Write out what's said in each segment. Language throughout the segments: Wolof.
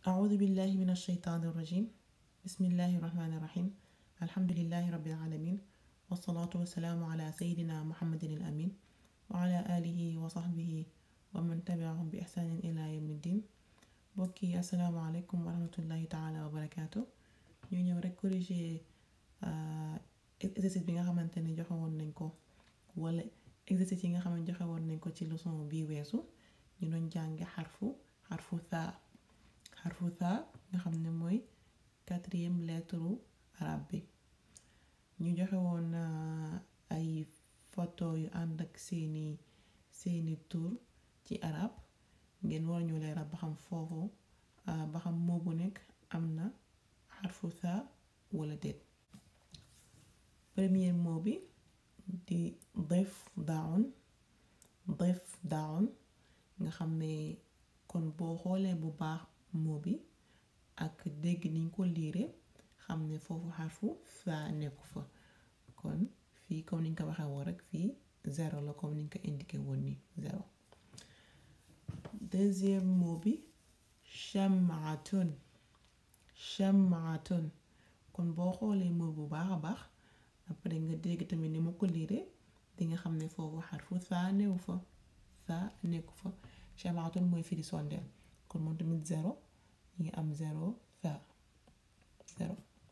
أعوذ بالله من الشيطان الرجيم بسم الله الرحمن الرحيم الحمد لله رب العالمين والصلاة والسلام على سيدنا محمد الأمين وعلى آله وصحبه ومن تبعهم بإحسان إلى يوم الدين bokki asalaamaaleykum wa rahmatullahi taala wa barakaatu ñu ñëw rek corriger exercice bi nga xamante ne joxe woon nañ ko wala exercice yi nga xam ne joxe woon nañ ko ci leçon bii weesu ñu doon jànge xarfu xarfu thaa xarfu thaa nga xam ne mooy quatrième lettre arabe bi ñu joxe woon ay photo yu ànd ak seeni seeni tur ci arab ngeen war ñu leeral ba xam foofu ba xam moo bu nekk am na xarfu thaa wala déet premier mot bi di def daun def daun nga xam ne kon boo xoolee bu baax mot bi ak dégg niñ ko liire xam ne foofu xarfu thaa nekku fa kon fii comme niñ ko waxee woon rek fii zéro la comme niñ ko indiqué woon nii zéro deuxième mot bi chamaatun chamaatun kon boo xoolee mot bu baax a baax après nga dégg tamit ni ma ko liire di nga xam ne foofu xarfu thaa newu fa thaa nekku fa chamaatun mooy firi sondeel kon moom tamit zéro ñu ngi am zéro thaa zéro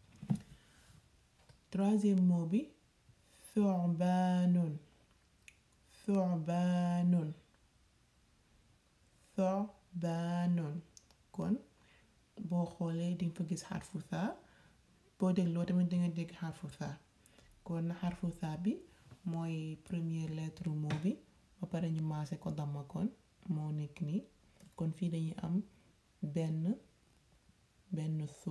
troisième mot bi thu'baanun thu'baanun thu'baanun kon boo xoolee di nga fa gis xarfu thaa boo dégloo tamit di nga dégg xarfu thaa kon xarfu thaa bi mooy première lettre mot bi ba pare ñu maase ko damma kon moo nekk nii kon fii dañuy am benn benn su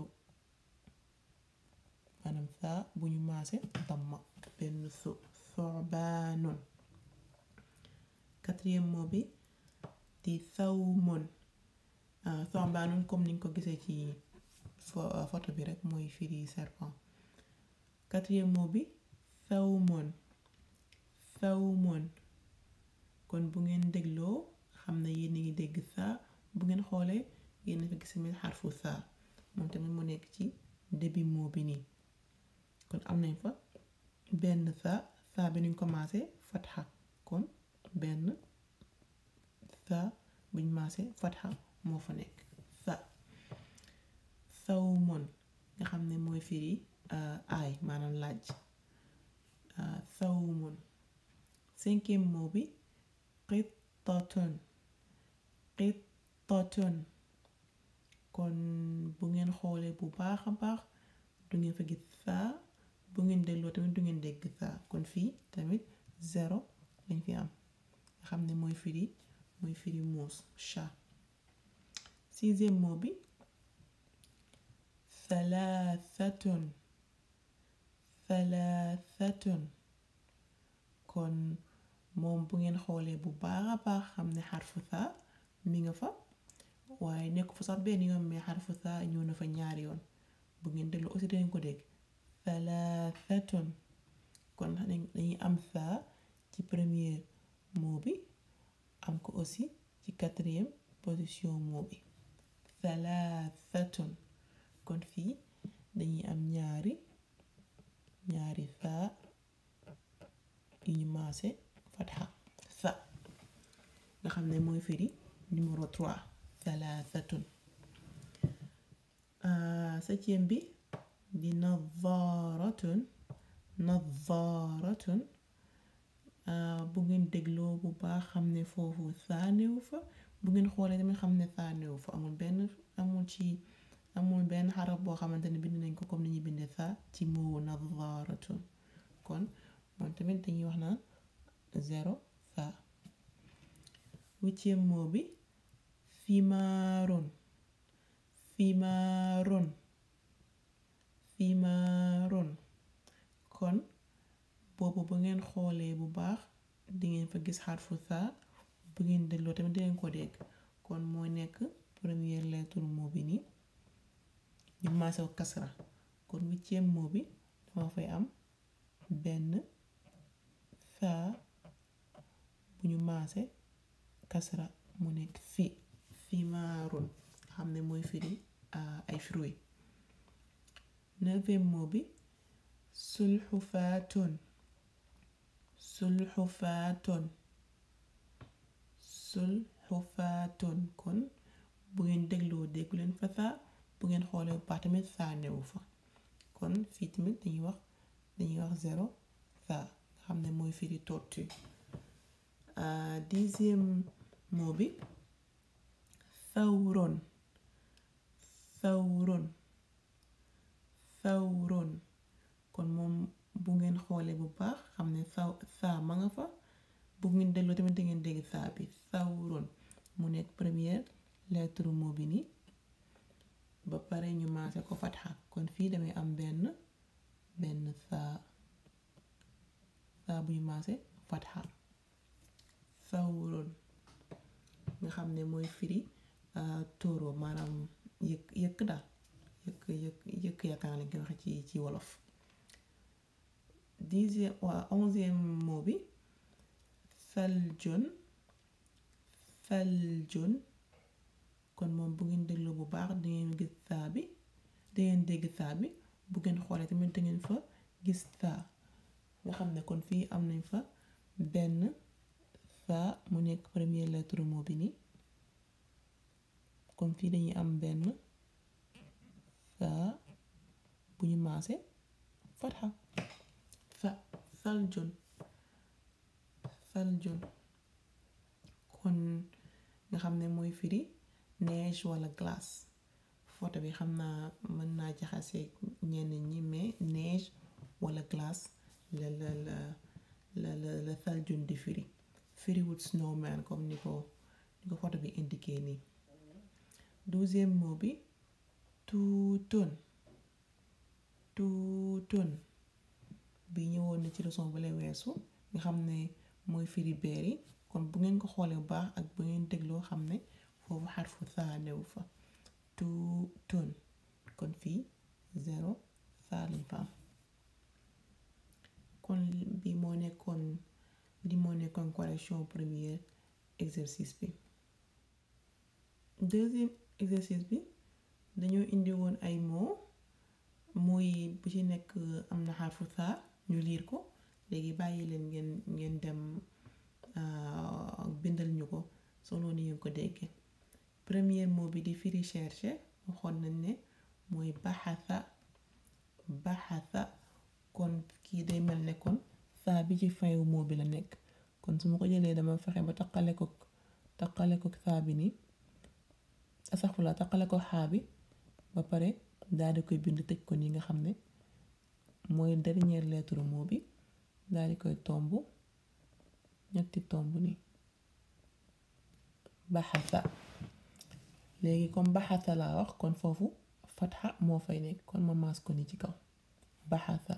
maanaam thaa bu ñu maase damma benn su thu'baanun quatrième mot bi di thawmun thu'baanun comme niñ ko gisee ci photo bi rek mooy firi serpent quatrième mot bi thawmun thawmun kon bu ngeen dégloo xam ne yéen a ngi dégg thaa bu ngeen xoolee yéen a fa gis tamit xarfu thaa moom tamit mu nekk ci début mot bi nii kon am nañ fa benn thaa thaa bi nuñ commencé fatxa kon benn thaa buñ maase fatxa moo fa nekk thaa thawmun nga xam ne mooy firi aay maanaam laaj thawmun cinquième mot bi qittatun qittatun kon bu ngeen xoolee bu baax a baax du ngeen fa gis thaa bu ngeen dégloo tamit du ngeen dégg thaa kon fii tamit zéro lañ fi am nga xam ne mooy firi mooy firi muus chat sixième mot bi thalathatun thalathatun kon moom bu ngeen xoolee bu baax a baax xam ne xarfu thaa mi nga fa waaye nekk fa sax benn yoon mais xarfu thaa ñëw na fa ñaari yoon bu ngeen déglu aussi dañ ko dégg thalathatun kon dañuy am thaa ci premier mot bi am ko aussi ci quatrième position mot bi thalathatun kon fii dañuy am ñaari ñaari thaa yu ñu maase fatxa tha nga xam ne mooy firi numéro 3 thalathatun septième bi di nadharatun nadharatun bu ngeen dégloo bu baax xam ne foofu thaa newu fa bu ngeen xoolee tamit xam ne thaa newu fa amul benn amul ci amul benn xaraf boo xamante ne bind nañ ko comme ni ñuy bindee thaa ci moo nadharatun kon moom tamit dañuy wax naan zéro thaa huitième mot bi fimaarun fimaarun fimaarun kon boobu bu ngeen xoolee bu baax di ngeen fa gis xarfu thaa bu ngeen dégloo tamit di ngeen ko dégg kon moo nekk première lettre mot bi nii ñu maase ko kasra kon huitième mot bi dama fay am benn thaa bu ñu maase kasra mu nekk fi fimaarun xam ne mooy firi ay fruits neuvième mot bi sulxufaatun sulxufaatun sulxufaatun kon bu ngeen dégloo déggu leen fa saa bu ngeen xoolee bu baax tamit saa newu fa kon fii tamit dañuy wax dañuy wax zéro saa nga xam ne mooy firi tortue dixième mot bi thawron thawron thawron kon moom bu ngeen xoolee bu baax xam ne saw saa ma nga fa bu ngeen dégloo tamit da ngeen dégg saa bi thawron mu nekk première lettre mot bi nii ba pare ñu maase ko fatxa kon fii damay am benn benn saa saa buy maase fatxa thawron nga xam ne mooy firi tóoro maanaam yëkk yëkk daal yëkk yëkk yëkk yaakaar lañ koy waxe ci ci wolof dixième waa onzième mot bi thaljun thaljun kon moom bu ngeen déglu bu baax dangeen gis saa bi dangeen dégg saa bi bu ngeen xoolee tamit dangeen fa gis saa nga xam ne kon fii am nañ fa benn saa mu nekk première lettre mot bi nii kon fii dañuy am benn saa bu ñu maase fatxa fa thaljun thaljun kon nga xam ne mooy firi neige wala glace photo bi xam naa mën naa jaxase ñenn ñi mais neige wala glace la la la la la la thaljun di firi firiwut snowman comme ni ko ni ko photo bi indiqué nii douzième mot bi tuutun tuutun bi ñëwoon na ci leçon bu lay weesu nga xam ne mooy firi beer yi kon bu ngeen ko xoolee bu baax ak bu ngeen dégloo xam ne foofu xarfu saa newu fa tuutun kon fii zéro saa lañ fa am kon bi moo nekkoon li moo nekkoon correction premier exercice bi deuxième exercice bi dañoo indi woon ay mots mooy bu ci nekk am na xarfu saa ñu liir ko léegi bàyyi leen ngeen ngeen dem bindal ñu ko solo ni ngeen ko déggee premier mot bi di firi chercher waxoon nañ ne mooy baxasa baxasa kon kii day mel ne kon saa bi ci fin wu mot bi la nekk kon su ma ko jëlee dama fexe ba taqale ko taqale ko saa bi nii asaxfula taqale ko xaa bi ba pare daal di koy bind tëj ko nii nga xam ne mooy dernière lettre mot bi daal di koy tomb ñetti tomb nii baxasa léegi comme baxasa laa wax kon foofu fatxa moo fay nekk kon ma maas ko ni ci kaw baxasa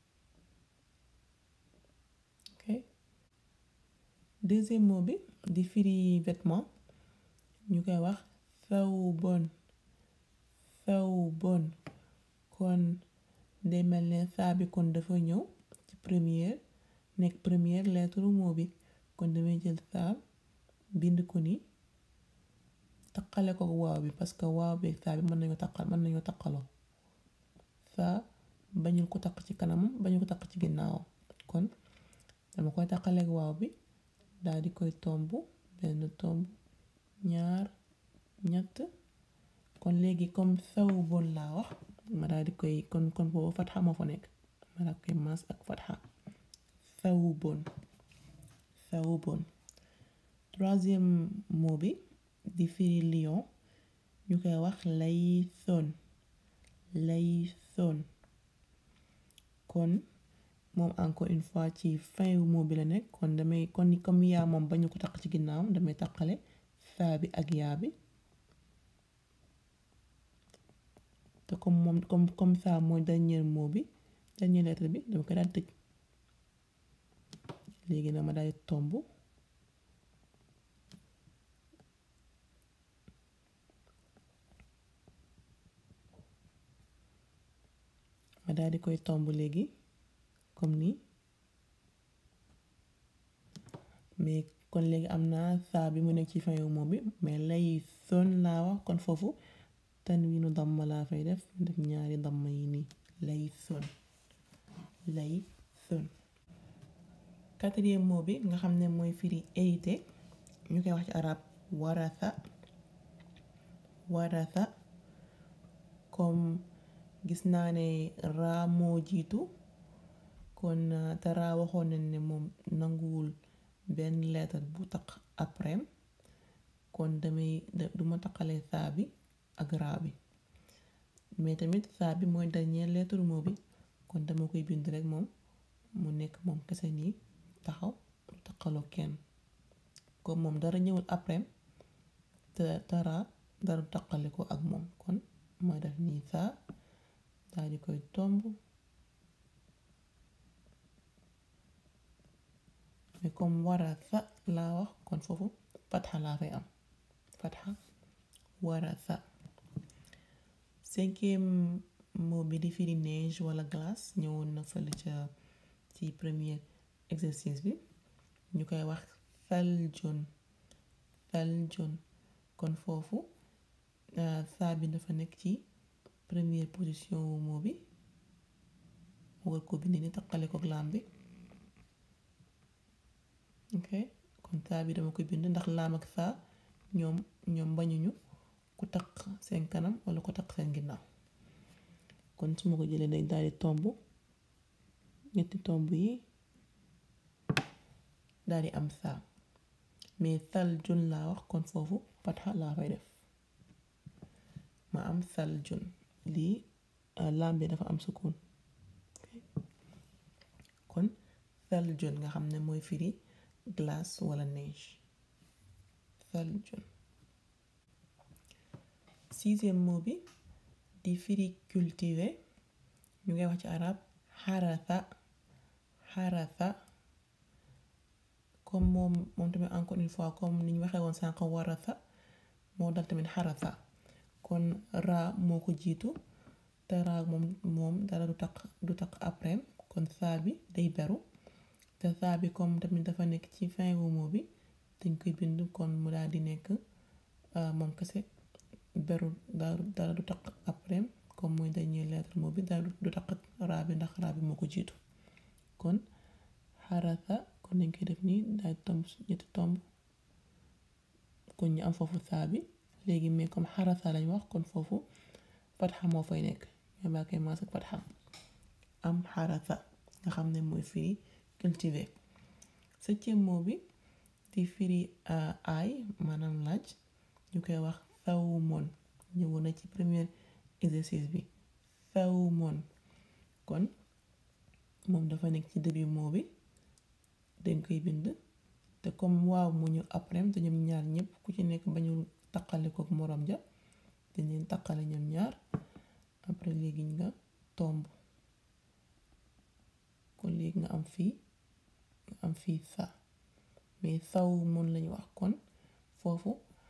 ok deuxième mot bi di firi vêtement ñu koy wax thawbun thawbun kon day mel ne saa bi kon dafa ñëw ci première nekk première lettre mot bi kon damay jël saa bind ko ni taqale ko waaw bi parce que waaw bi saa bi mën nañoo taqal mën nañoo taqaloo saa bañul ko taq ci kanamam bañul ko taq ci ginnaawam kon dama koy taqaleeg waaw bi daal di koy tomb benn tomb ñaar ñett kon léegi comme saw bon laa wax ma daal di koy kon kon boobu fatxa moo fa nekk ma daal koy maas ak fatxa saw bon saw bon troisième mot bi di firi lion ñu koy wax lay son lay son kon moom encore une fois ci fin wu mot bi la nekk kon damay kon comme yaa moom bañu ko taq ci ginnaawam damay taqale saa bi ak yaa bi te comme moom comme comme ça mooy dernier mot bi dernier lettre bi dama ko daal tëj léegi nag ma daal di tomb ma daal di koy tomb léegi comme nii mais kon léegi am naa saa bi mu nekk ci fin wu moom bi mais lay son laa wax kon foofu tanwiinu damma laa fay def def ñaari damma yi nii laythun laythun quatrième mot bi nga xam ne mooy firi hérité ñu koy wax ci arab waratha waratha comme gis naa ne raa moo jiitu kon te raa waxoon nañ ne moom nanguwul benn lettre bu taq après kon damay duma taqale saa bi ak raa bi mais tamit saa bi mooy dernière lettre mot bi kon dama koy bind rek moom mu nekk moom kese nii taxaw du taqaloo kenn comme moom dara ñëwul après te te raa dara du taqale ko ak moom kon ma def nii saa daal di koy tomb mais comme waratha laa wax kon foofu fatxa laa fay am fatxa waratha cinquième mot bi di firi neige wala glace ñëwoon na fële ca ci premier exercice bi ñu koy wax thaljun thaljun kon foofu saa bi dafa nekk ci première position wu mot bi war ko bind ni taqale ko laam bi ok kon saa bi dama koy bind ndax laam ak saa ñoom ñoom bañuñu ku taq seen kanam wala ku taq seen ginnaaw kon su ma ko jëlee day daal di tomb ñetti tomb yi daal di am saa mais sal jun laa wax kon foofu fatxa laa fay def ma am sal jun lii laam bi dafa am sukun kon sal jun nga xam ne mooy firi glace wala neige sal jun sixième mot bi di firi cultiver ñu ngay wax ci arab xaratha xaratha comme moom moom tamit encore une fois comme ni ñu waxee woon sànq waratha moo dal tamit xaratha kon raa moo ko jiitu te raa moom moom dara du taq du taq après kon saa bi day beru te saa bi comme tamit dafa nekk ci fin wu mot bi dañ koy bind kon mu daal di nekk moom kese beru dara du taq après comme mooy dernier lettre mot bi dara du taq raa bi ndax raa bi moo ko jiitu kon xarasa kon dañ koy def nii daal tomb ñetti tomb kon ñu am foofu saa bi léegi mais comme xarasa lañ wax kon foofu fatxa moo fay nekk ñoo baa koy maas ak fatxa am xarasa nga xam ne mooy firi cultiver septième mot bi di firi aay maanaam laaj ñu koy wax sawmoon ñëwoon na ci premier exercice bi sawmoon kon moom dafa nekk ci début mot bi dañ koy bind te comme waaw mu ñu après te ñoom ñaar ñëpp ku ci nekk bañu taqale kook moroom ja dañ leen taqale ñoom ñaar après léegi nga tomb kon léegi nga am fii nga am fii sa mais saw moon lañu wax kon foofu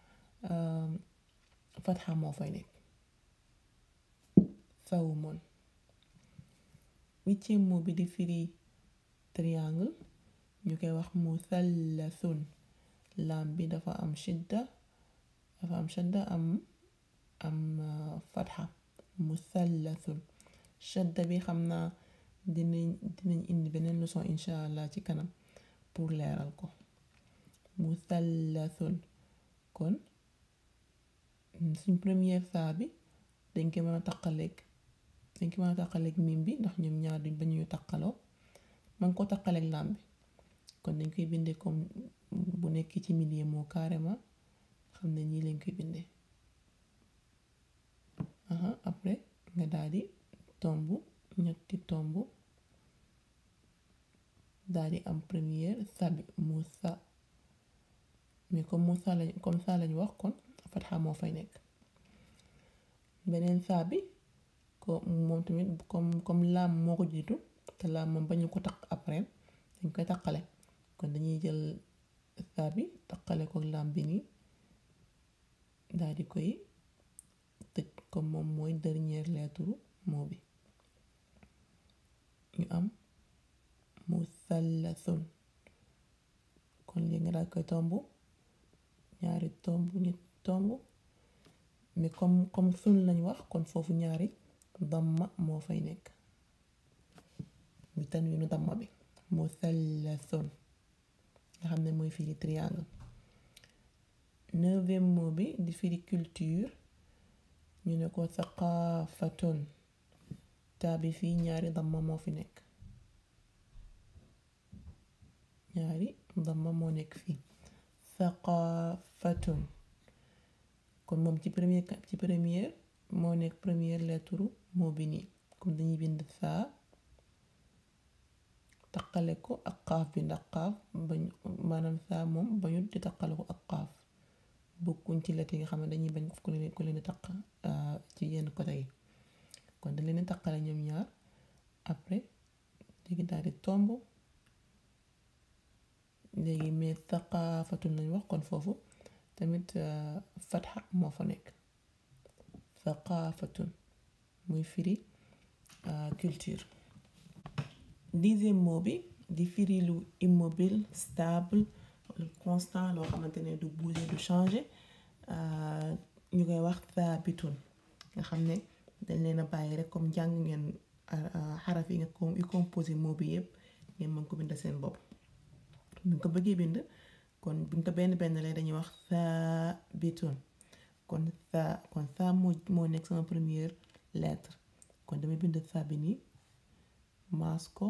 fatxa moo fay nekk saw moon huitième mot bi di firi triangle ñu koy wax musallasun laam bi dafa am shidda dafa am shadda am am fatxa musallasun shadda bi xam naa dinañ dinañ indi beneen leçon incha allah ci kanam pour leeral ko musallasun kon suñ première saa bi dañ koy mën a taqaleeg dañ koy mën a taqaleeg mim bi ndax ñoom ñaar duñ ba ñuy taqaloo man ko taqaleeg laam bi kon dañ koy bindee comme bu nekk ci milieu moo carrément xam ne ñii lañ koy bindee aha après nga daal di tomb ñetti tomb daal di am première sa bi musa mais comme musa lañ comme ça lañ wax kon fatxa moo fay nekk beneen saa bi ko moom tamit comme comme laam moo ko jiitu te laam moom bañu ko taq après dañ koy taqale kon dañuy jël saa bi taqale ko laam bi nii daal di koy tëj comme moom mooy dernière lettre mot bi ñu am musallasun kon léegi nga daal koy tomb ñaari tomb ñetti tomb mais comme comme sun lañ wax kon foofu ñaari damma moo fay nekk bi tanwiinu damma bi musallasun nga xam ne mooy firi triangle neuvième mot bi di firi culture ñu ne ko thaqaafatun taa bi fii ñaari damma moo fi nekk ñaari damma moo nekk fii thaqaafatun kon moom ci premier ci première moo nekk première lettre moo bi nii comme dañuy bind saa taqale ko ak xaaf bi ndax xaaf bañ maanaam saa moom bañu di taqale ko ak xaaf bokkuñ ci lettre yi nga xam ne dañuy bañ ku leen ku leen di taq ci yenn côté yi kon dañ leen di taqale ñoom ñaar après léegi daal di tomb léegi mais thaqaafatun lañ wax kon foofu tamit fatxa moo fa nekk thaqaafatun muy firi culture dixième mot bi di firi lu immobile stable constant loo xamante ne du bouger du changer ñu koy wax thabitun nga xam ne dañ leen a bàyyi rek comme jàng ngeen xaraf yi nga yu composé mot bi yëpp ngeen mën ko bind seen bopp buñ ko bëggee bind kon buñ ko benn benn lay dañuy wax thabitun kon tha kon tha moo moo nekk sama première lettre kon damay bind tha bi nii maas ko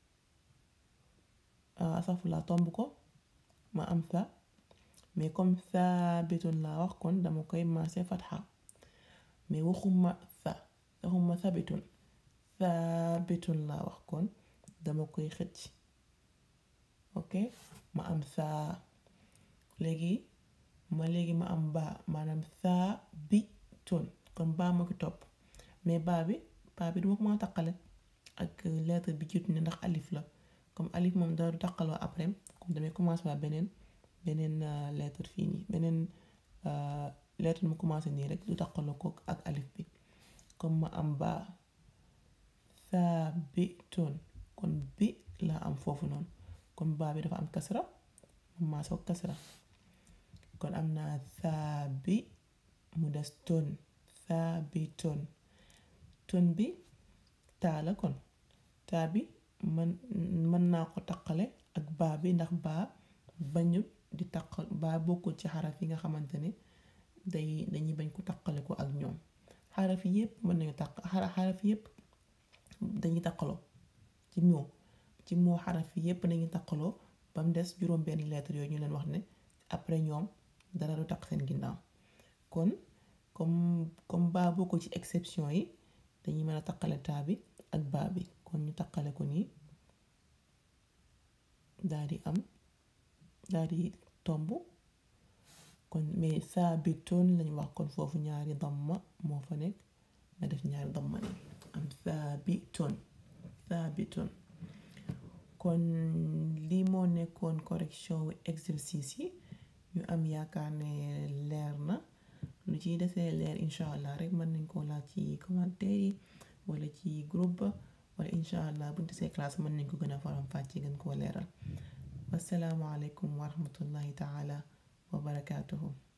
asafula tomb ko ma am tha mais comme thabitun laa wax kon dama koy maase fatxa mais waxuma tha waxuma thabitun thabitun laa wax kon dama koy xëcc ok ma am saa léegi ma léegi ma am baa maanaam saa bi tun kon baa ma ko topp mais baa bi baa bi duma ko mën a taqale ak lettre bi jiitu ne ndax alif la comme alif moom dara du taqaloo après comme damay commencé waa beneen beneen lettre fii nii beneen lettre mu commencé nii rek du taqaloo ko ak alif bi comme ma am baa saa bi tun kon bi laa am foofu noonu comme baa bi dafa am kasra mu maa soog kasra kon am naa saa bi mu des ton saa bi ton ton bi taa la kon taa bi man mën naa ko taqale ak baa bi ndax baa bañut di taqal baa bokkul ci xaraf yi nga xamante ne day dañuy bañ ko taqale ko ak ñoom xaraf yépp mën nañu taq xaraf yépp dañuy taqaloo ci moo ci moo xaraf yépp dañuy taqaloo ba mu des juróom benn lettre yooyu ñu leen wax ne après ñoom dara du taq seen ginnaaw kon comme comme baa bokkul ci exception yi dañuy mën a taqale taa bi ak baa bi kon ñu taqale ko nii daal di am daal di tomb kon mais saa bi toon lañ wax kon foofu ñaari damma moo fa nekk nga def ñaari damma ni am saa bi toon saa bi toon kon lii moo nekkoon correction wu exercice yi ñu am yaakaar ne leer na lu ciy desee leer incha allah rek mën nañ koo laaj ci commentaire yi wala ci groupe ba wala incha allah buñ desee classe mën nañ ko gën a faram fàcce gën koo leeral wasalaamualeykum wa rahmatullahi taala wa barakaatuhu